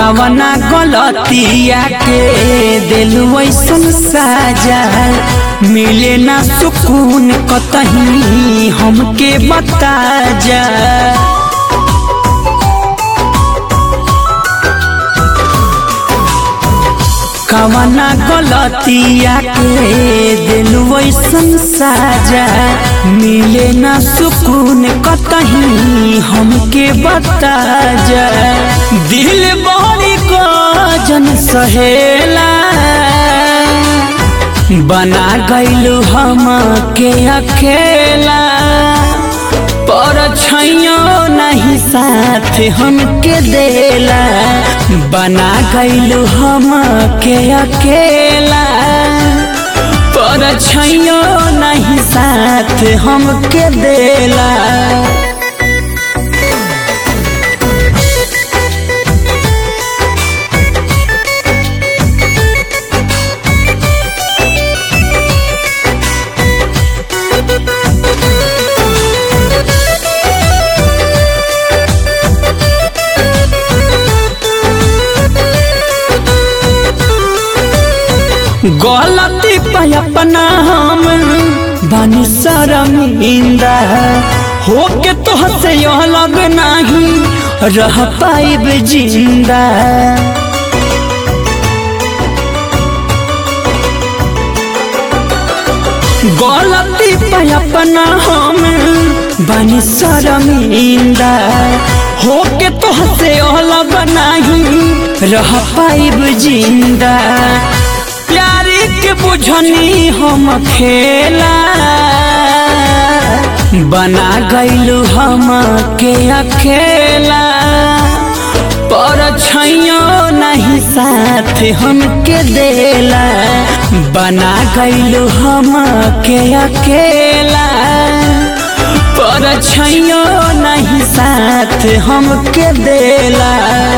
कवना गलतिया के दिलु ऐसन साजा मिले ना सुकून कतही हमके बता जा कवना गलतिया के दिलु ऐसन साजा मिले ना सुकून कतही हमके बता जा दिल बड़ी को जन सहेला बना गईलू हम के अकेला पर छैयो नहीं साथ हमके देला बना गईलू हम के अकेला पर छैयो नहीं साथ हमके देला गलती पे अपना हम बानी शर्मिंदा हो के तो से अलग नहीं रह पाइब जिंदा गलती पे अपना हम बानी शर्मिंदा हो के तो से अलग नहीं रह पाइब जिंदा प्यारी के बुझनी हम खेला बना गईलू हम के अकेला पर छैयो नहीं साथ हमके देला बना गईलू हम के अकेला पर छैयो नहीं साथ हमके देला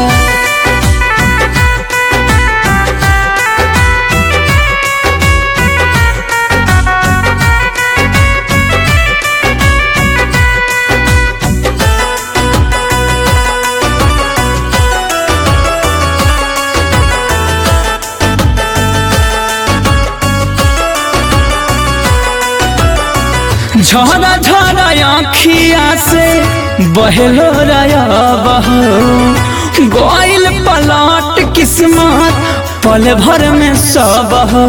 झरा झरा आखिया से बहलो रया बहो गोइल पलट किस्मत पल भर में सब हो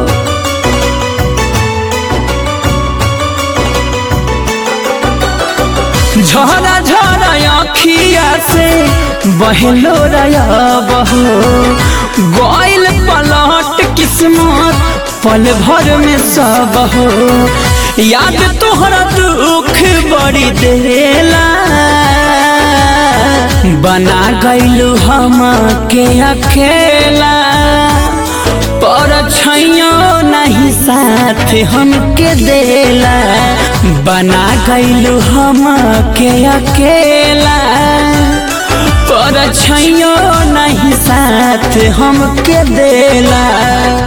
झरा झरा आखिया से बहलो रया बहो गोइल पलट किस्मत पल भर में सब हो याद तोहरा दुख बड़ी देला बना गईलू हम के अकेला पर छैयो नहीं साथ हमके देला बना गईलू हम के अकेला पर छैयो नहीं साथ हमके देला